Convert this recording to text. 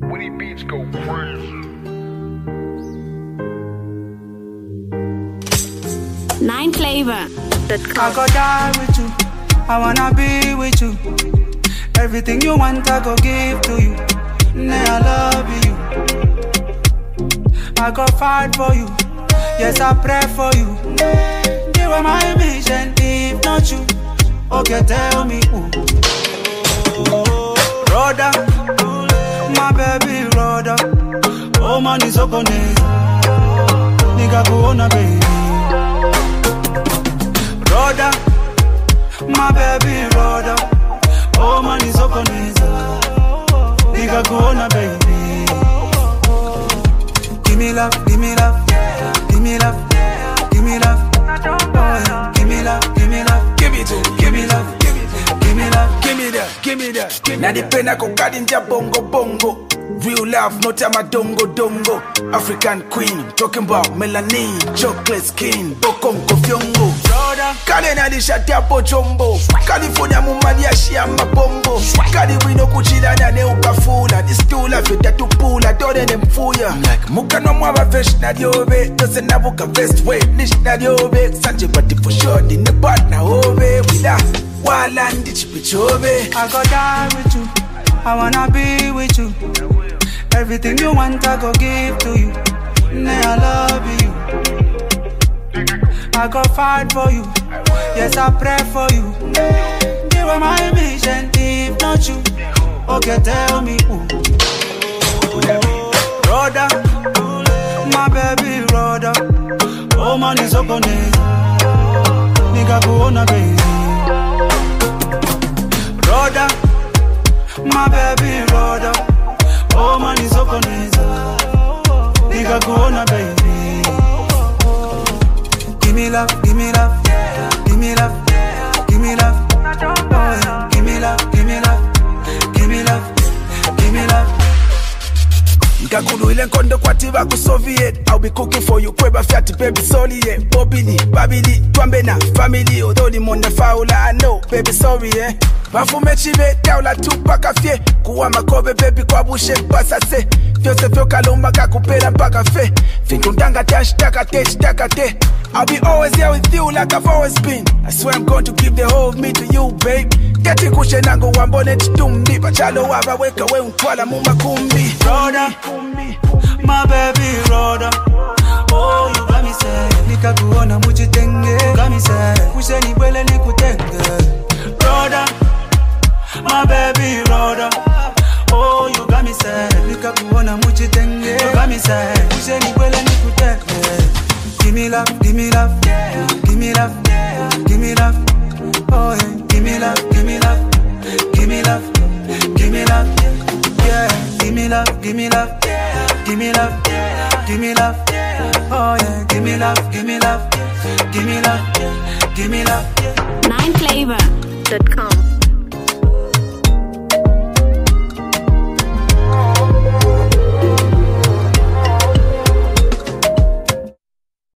Winnie Beats go crazy. Nine flavor. I go die with you. I wanna be with you. Everything you want, I go give to you. Nay, I love you. I go fight for you. Yes, I pray for you. You are my mission. If not you, okay, tell me who. Brother, my baby brother. Oh man, is okone. Nigga, go on, baby. Brother, my baby brother. Oh man, is okone. Nigga, go on, baby. Give me love, give me love, give me love, give me love. Oh, yeah. Give me love, give me love, Give it to give me love, give it to give me love. Give me that, give me that. Nadipenda kukalinja bongo bongo. Real love, not a dongo dongo. African queen, talking about melanin, chocolate skin, bokongo fyongo. Brother, kale nalishatia pochombo california mumaliashia mabombo kali wino kuchilana ne ukafula disitula vyetatupula tole nemfuya mukanwa mwavavesh nalyobe tose navuka vestway lish nalyobe sanje batifoshodi nepatna ove wila wala ndichipichobe I go die with you. I wanna be with you. Everything you want, I go give to you. Nay, I love you. I go fight for you. Yes, I pray for you. You are my mission. If not you, okay, tell me who. Brother, my baby brother. Oh man, is okone. Nigga, go on, baby. Brother, my baby brother. Oh man, is okone. Nigga, go on, baby. Give me love, give me love, give me love, give me love. Oh, yeah. Give me love, give me love, give me love, give me love. nkakhulwile nkondo kwathi bakusoviet i'll be cooking for you kweba fyati baby sorry yeah bobili babili twambe na family although limonda faula i know baby sorry yeah bafume chibe taula tupaka fye kuwa makobe baby kwabushe pasase vyose vyokalomba kakupela mpaka fe vinkuntangate ashtakate shtakate I'll be always here with you like I've always been. I swear I'm going to give the whole of me to you, babe. Keti kushe nango wambone chitumbi Pachalo wava weka we untwala mumakumbi Brother, my baby brother. Oh, you got me say, nikakuona mujitenge. Got me say, usheni bwele nikutenge. Brother, my baby brother. Oh, you got me say, nikakuona mujitenge. Got me say, usheni bwele nikutenge. Give me love, give me love, give me love, give me love. Oh yeah, give me love, give me love, give me love, give me love. Yeah, give me love, give me love, give me love, give me love. Oh yeah, give me love, give me love, give me love, give me love. Nine flavor. Dot com.